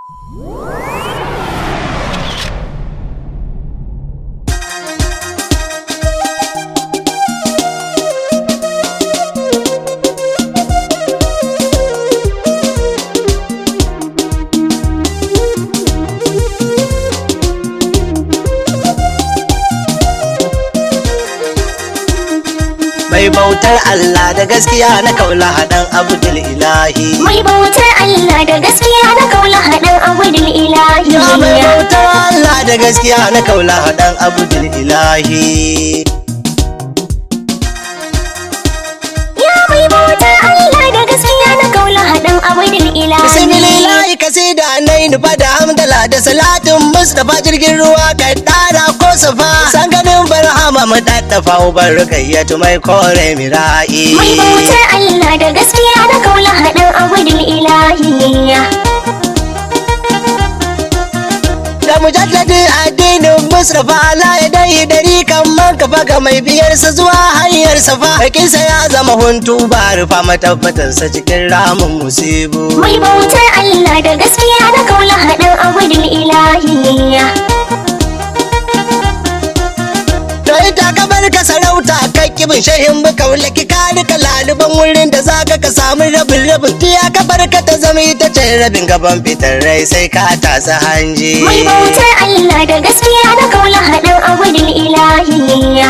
mai bautar Allah da gaskiya na kaula haɗan abdul ilahi Mai bautar Allah da gaskiya na kaula haɗin abudul ilahi. ya mai bautar Allah da gaskiya na kaula haɗan abdul ilahi Ya mai bautar Allah da gaskiya na kaula haɗin abudul ilahi. bismillahi kasida nai nufa da hamdala da salatin mustapha jirgin ruwa kai ɗara ko safa san ganin barhama mu daddafa ubar rukayyatu mai kore mira'i Mai bautar Allah da gaskiya na kaula haɗin abudul ilahi. da mujalladi addinin Mustapha Allah ya dai dari kan man kafa ga mai biyarsa zuwa hanyar safa hakinsa ya zama huntu ba rufa matabbatarsa cikin ramin musibu Mai bautar Allah da gaskiya na kaula haɗin abudul ilahi. to ita ka bar ka sarauta kai kibin shahin buka wulaki ka rika laluban wurin da zaka ka samu rabin rabin tiya ka bar ka ta zama ita ce rabin gaban fitar rai sai ka tasa hanji Mai bautar Allah da gaskiya na kaula haɗin abudul ilahi.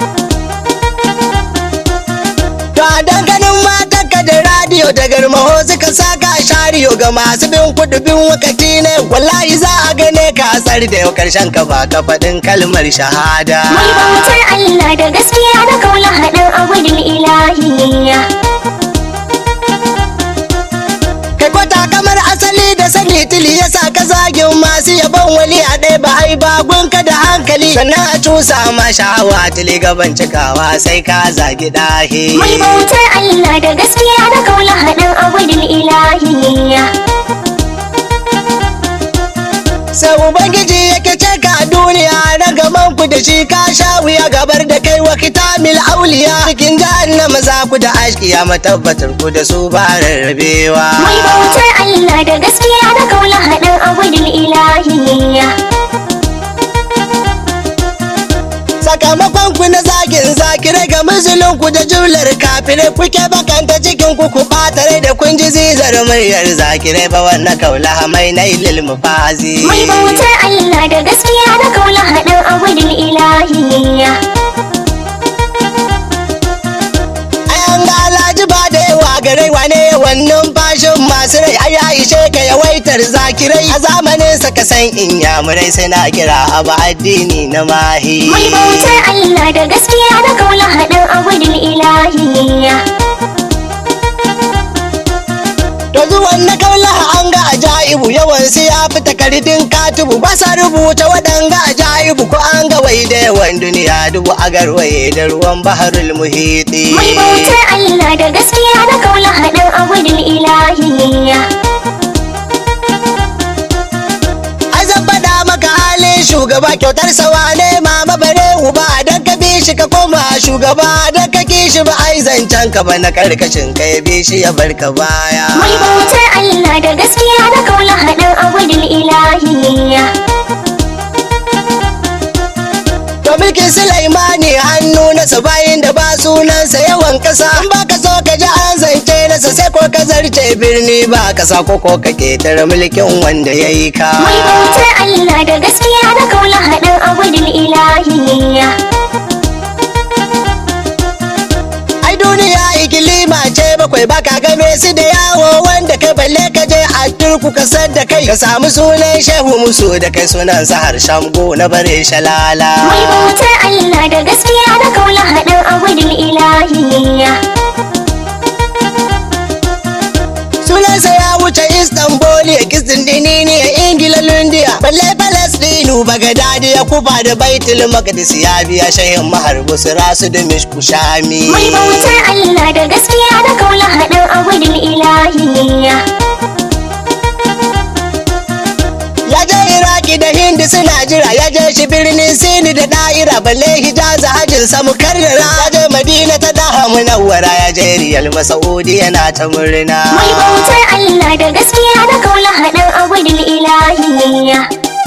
To a danganin matan ka da radiyo da garmaho suka saka shariyo ga masu bin kudu bin wakati ne wallahi za a gane ka asar da yau karshen ka ba ka faɗin kalmar shahada. Mai bautar Allah da gaskiya na kaula haɗin abudul ilahi. Kai kwata kamar asali da sani tili ya sa ka zagin masu yabon wali a ɗaya ba ai bagunka da hankali sannan a cusa ma sha'awa tili gaban cikawa sai ka zagi ɗahi. Mai bautar Allah da gaskiya na kaula haɗin abudul ilahi. sai ubangiji yake ce ka duniya na gaban ku da shi ka sha wuya gabar da kai wa kitamil auliya cikin jahannama za ku da ashkiya matabbatar ku da su ba rarrabewa Mai bautar Allah da gaskiya na kaula haɗin abudul ilahi. sakamakon ku na zagin zakirai ga musulun ku da jumlar kafirai kuke bakanta cikin ku ku ɓatare da kun ji zizar muryar zakirai ba wannan kaula mai na ilil mufazi Mai bautar Allah da gaskiya na kaula haɗin abudul ilahi. Ayan ga alhaji ba da yawa garai wane wannan fashin masu rai ai ya ishe ka yawaitar zakirai a zamanin sa ka san in yamurai sai na kira abu addini na mahi Mai bautar Allah da gaskiya na kaula haɗin abudul ilahi. to zuwan na kaula an ga ajaibu yawan su ya fi takardun katubu ba sa rubuta waɗanga ajaibu ko an ga wai da yawan duniya dubu a garwaye da ruwan baharul muhiti Mai bautar Allah da gaskiya na kaula haɗin abudul ilahi. ai zan faɗa maka halin shugaba kyautar sawa ne mama bare uba dan ka bi shi ka koma shugaba dan ka ki shi ba ai zancen ka ba na karkashin ka ya bi shi ya bar ka baya Mai bautar Allah da gaskiya na kaula haɗin abudul ilahi. to mulkin sulaimani hannu na bayin da ba sunansa yawan kasa in ba ka so ka ji an zance nasa sai ko ka zarce birni ba ka sa ko ko ka ketare mulkin wanda ya yi ka Mai bautar Allah da gaskiya na kaula haɗin abudul ilahi. ai duniya ikilima ce bakwai baka game su da yawo wanda kai balle ka je a turku ka san da kai ka samu sunan shehu musu da kai sunan sa harshen go na bare shalala Mai bautar Allah da gaskiya na kaula haɗin abudul ilahi. sunansa ya wuce istanbul ya kisin dini ne a ingila lundiya balle palestinu bagadadi ya kufa da baitul maqdis ya biya shahin maharbu su rasu da mishku shami Mai bautar Allah da gaskiya na kaula haɗin abudul ilahi. ya je iraki da hindi suna jira ya je shi birnin sini da da'ira balle hijaza hajjin samu karrara ya je madina ta daha munawwara ya je riyal masaudi yana ta murna Mai bautar Allah da gaskiya na kaula haɗin abudul ilahiyya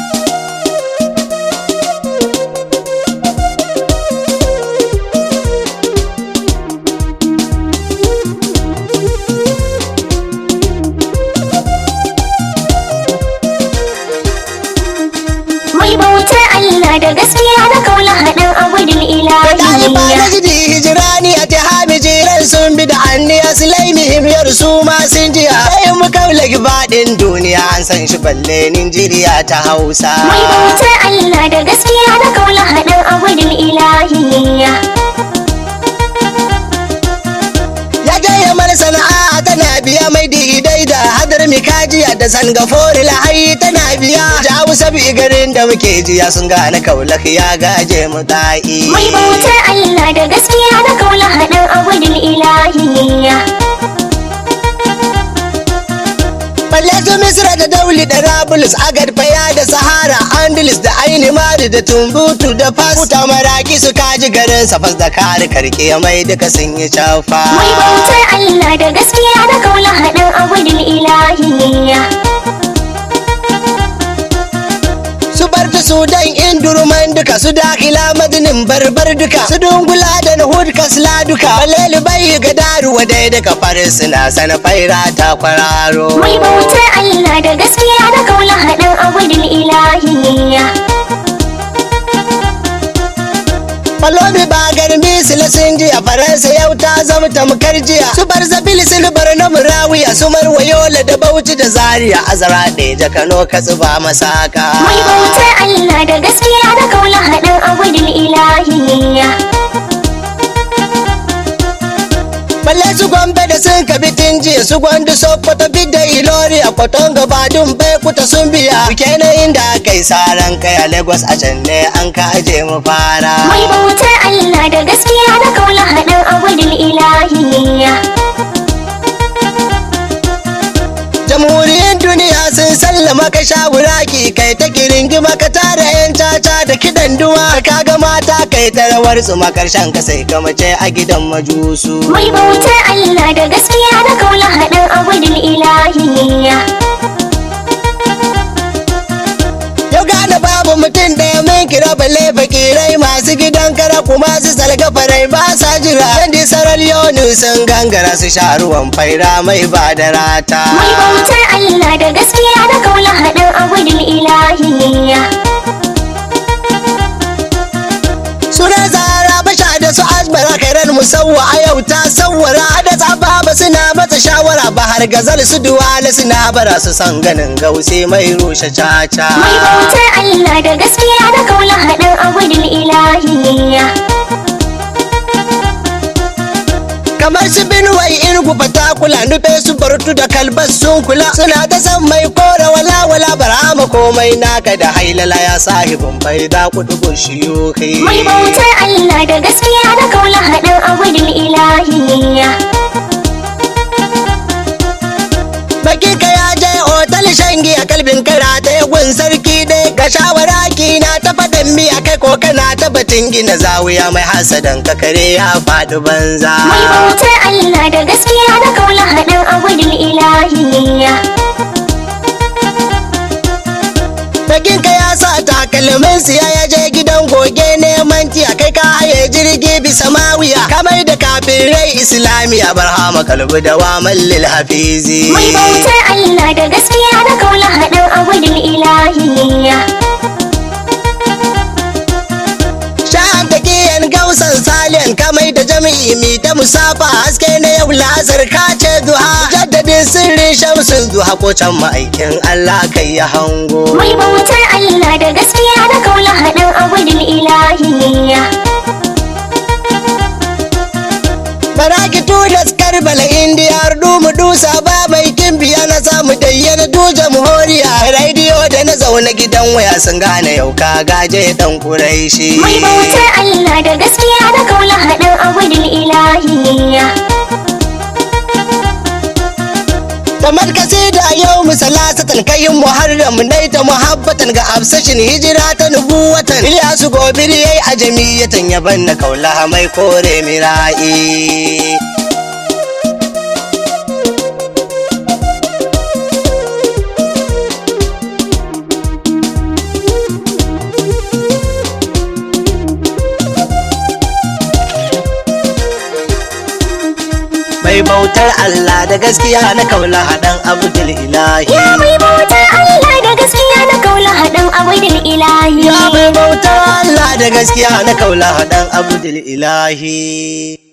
mai bautar Allah da gaskiya na kaula haɗin abudul Ɗaliba na ilahiyya jidi hijirani a tihami jiran sun bi da anniya silaimi himyar su ma sun jiya. Sai mu kaula gibaɗin duniya an san shi balle Ninjiriya ta Hausa. mai bautar Allah da gaskiya na kaula haɗin abudul ilahiyya Ya gaya mana sana'a tana biya mai didai da hadar mikajiya da sangafori lahayi tana biya. Jawo sabi garin da muke jiya sun gane kaulak ya gaje mu ta'i. mai bautar Allah da gaskiya na kaula haɗin abudul ilahiyya Balle su Misra da Dauli da Rabulus, Agad Faya da Sahara, Andalus da Aini Mari da Tumbutu da Fas. Kuta maraki su kaji garin Safas da kare karke mai duka sun yi cafa. mai bautar Allah da gaskiya na kaula haɗin abudul ilahiyya Su bar da Sudan Indurman duka su dakila madinin barbar duka su dungula da Nahud kasla duka. Balelu bai ga daruwa dai daga farin suna sana faira ta kwararo. mai bautar Allah da gaskiya na kaula haɗin abudul ilahiyya Falomi ba garmi silasin jiya Faransa yau ta zama tamkar jiya Su bar zabil silbar na murawiya Su marwayola da bauchi da zaria Azara ɗeja Kano katsuba masaka mai bautar Allah da gaskiya na kaula haɗin abudul ilahiyya Balle su gombe da sun kabi jiya Su gwandu sokoto bidda ilori A kwaton gabadun bai kuta sun biya Kenan inda aka yi saran kai a Lagos a can ne an ka aje mu fara mai bautar Allah da gaskiya na kaula haɗin abudul ilahiyya Jamhuriyar duniya sun sallama ka sha buraki kai ta kiringima ka tara yan caca da kidan duwa ka ga mata kai ta rawar su makarshen ka sai ka mace a gidan majusu. mai bautar Allah da gaskiya na kaula haɗin abudul ilahiyya Yau gane babu mutum ɗaya min kira balle fakirai masu gidan kara kuma su salga farai ba sa jira. Yandi saral yonu sun gangara su sha ruwan faira mai ba da rata. mai bautar Allah da gaskiya na kaula haɗin abudul ilahiyya Suna zara basha da su asbara kairar musawwa a yau ta sawwara da tsababa suna mata shawara ba har gazal su duwala suna bara su san ganin gause mai rushe caca. mai bautar Allah da gaskiya na kaula haɗin abudul ilahiyya Kamar su binuwai irgu fatakula nufe su bartu da kalbas sun kula suna ta san mai kora wala wala barama komai naka da hailala ya sahibin bai da kudu shiyuki. mai bautar Allah da gaskiya na kaula haɗin abudul ilahiyya Baki ka ya je otal shangi a kalbin kara ta yagun sarki dai ga shawara ki na ta faɗin miya kai ko kana ta batun gina zawiya mai hasadan ka kare ya faɗi banza. mai bautar Allah da gaskiya na kaula haɗin abudul ilahiyya Bakin ka ya sa takalmin siya ya je gidan goge neman tiya kai ka haye jirgi bisa mawiya kamar da kafirai islamiya barhama kalbu da waman lil hafizi. mai bautar Allah da gaskiya na kaula haɗin abudul ilahiyya Sha'an taƙiyan gausan saliyan kamai da jami'i mi ta musafa haske na yau la'asar kace duha jaddadin sirrin shamsun duha ko can ma'aikin Allah kai ya hango. mai bautar Allah da gaskiya na kaula haɗin abudul ilahiyya Baraki tudas karbala indiyar dumu dusa ba mai kimbiya na samu dayyana duja muhoriya rediyo da na zaune gidan waya sun gane yau ka gaje dan kuraishi. mai bautar Allah da gaskiya na kaula haɗin abudul ilahiyya kamar kasida yau misalasatan kayin muharram nai ta muhabbatan ga absashin hijira ta nubuwatan Ilyasu gobir yayi a jamiyatan yaban na kaula mai kore mira'i mai bautar Allah da gaskiya na kaula haɗan abdul ilahi Ya mai bautar Allah da gaskiya na kaula haɗin abidul ilahi ya mai bautar Allah da gaskiya na kaula haɗan abdul ilahi